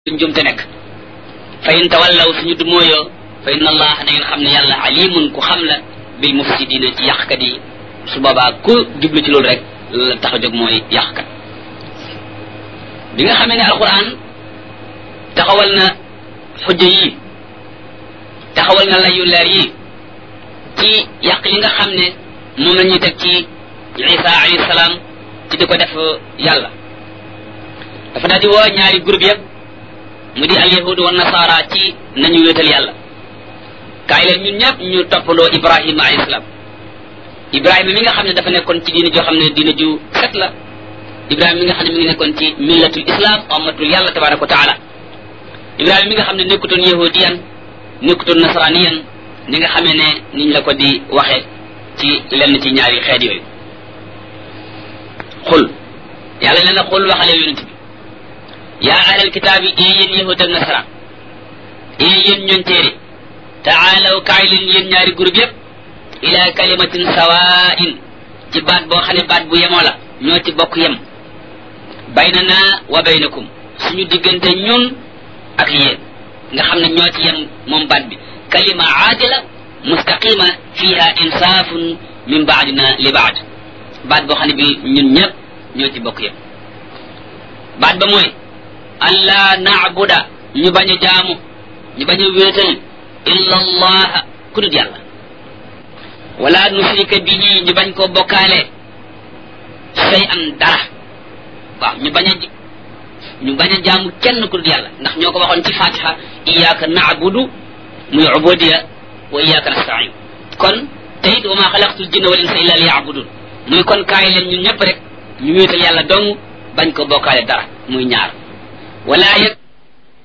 njumte nekk fa in tawallaw suñu du mooyoo fa inna allah na ngeen xam ne yàlla alimun ku xam la bil mufsidina ci yàqkat yi su boobaa ku jublu ci loolu rek la tax a jóg mooy yàqkat bi nga xamee ne alquran taxawal na xujja yi taxawal na layu leer yi ci yàq yi nga xam ne moom la ñuy teg ci isa alayhi salaam ci di ko def yàlla dafa daal di woo ñaari groupe yëpp mu di alyahud wa nasara ci nañu wéetal yàlla kaay leen ñun ñëpp ñu toppandoo ibrahima alayhi salaam ibrahima mi nga xam ne dafa nekkoon ci diina joo xam ne diina ju set la ibrahima mi nga xam ne mi ngi nekkoon ci millatul islam ummatul yàlla tabaraka wa taala ibrahima mi nga xam ne nekkutoon yahudiyan nekkutoon nasraniyan ni nga xamee ne niñ la ko di waxe ci lenn ci ñaari xeet yooyu xul yàlla nee na xul waxale yonent bi yaa ahlal kitaabi ee yéen yahud ak nasara ee yéen ñoon téere taalaw kaay leen yéen ñaari groupe yépp ila kalimatin sawaa'in ci baat boo xam ne baat bu yemoo la ñoo ci bokk yem baynana wa baynakum suñu diggante ñun ak yéen nga xam ne ñoo ci yem moom baat bi kalima aadila mustaqima fiha insaafun min baadina li baad baat boo xam ne bi ñun ñëpp ñoo ci bokk yem baat ba mooy allah naabuda ñu bañ a jaamu ñu bañ a wéetal illa allaha ku dul yàlla wala nusrika bihi ñu bañ koo bokkaale say an dara waaw ñu bañ a ñu bañ a jaamu kenn ku dul yàlla ndax ñoo ko waxoon ci fatiha iyyaka naabudu muy ubudiya wa iyyaka nastain kon te it wa ma xalaqtul jinna wal insa illa liya'budun muy kon kaay leen ñun ñëpp rek ñu wéetal yàlla dong bañ ko bokkaale dara muy ñaar wala yëg